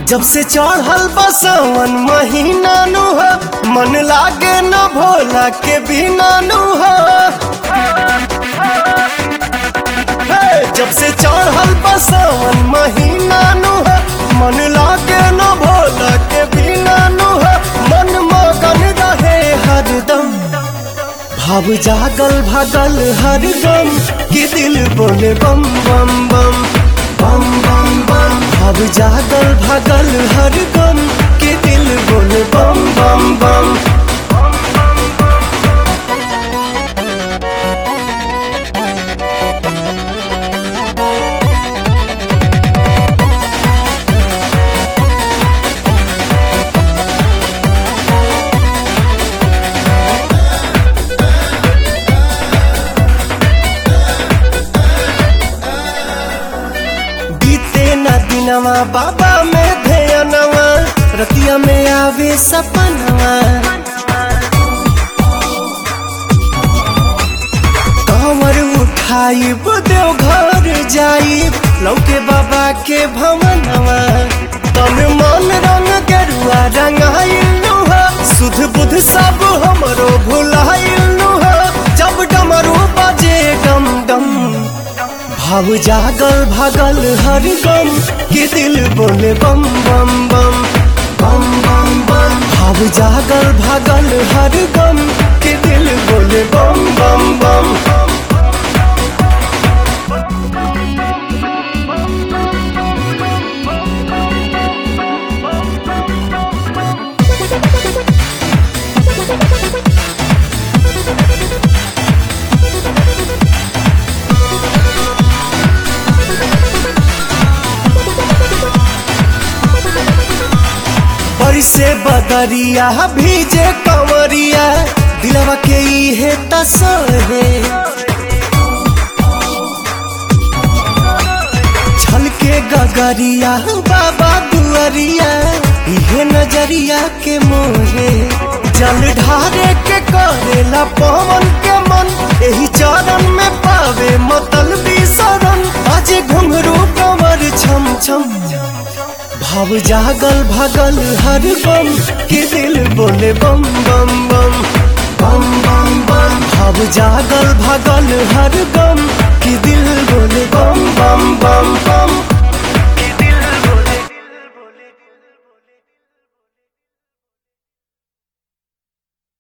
जब से चढ़ल बसवन महीना नु हो मन लागे न भोला के बिना नु हो हे, जब से चढ़ल बसवन महीना नु हो मन लागे न भोला के बिना नु हो मन मगन रहे हरदम भाव जागल भागल हर गम कि दिल बोले बम बम बम बम बम बम भाव जागल भागल हर गम कि दिल बोले बम बम बम बीते न दिनवा बाबा में ध्यानवा रतिया में आवे सपनवा कमर उठाई देव घर जाई लौके बाबा के भवनवा तन मन रंग गेरुआ रंगाइल हो सुध बुध सब हमरो भुलाइल हो जब डमरू बजे डम डम भाव जागल भागल हर गम कि दिल बोले बम बम बम बम बम बम भाव जागल भागल हर गम कि दिल बोले बम बम बम से बदरिया भीजे कंवरिया दिलवा के इहे तसहे छलके गगरिया बाबा दुआरिया इहे नजरिया के मोहे जल ढारे के करेला पवन के मन एही चरण में पावे मतलबी शरण आज घुंघरू कमर छम छम भाव जागल भागल हर बम के दिल बोले बम बम बम बम बम बम भाव जागल भागल हर गम के दिल बोले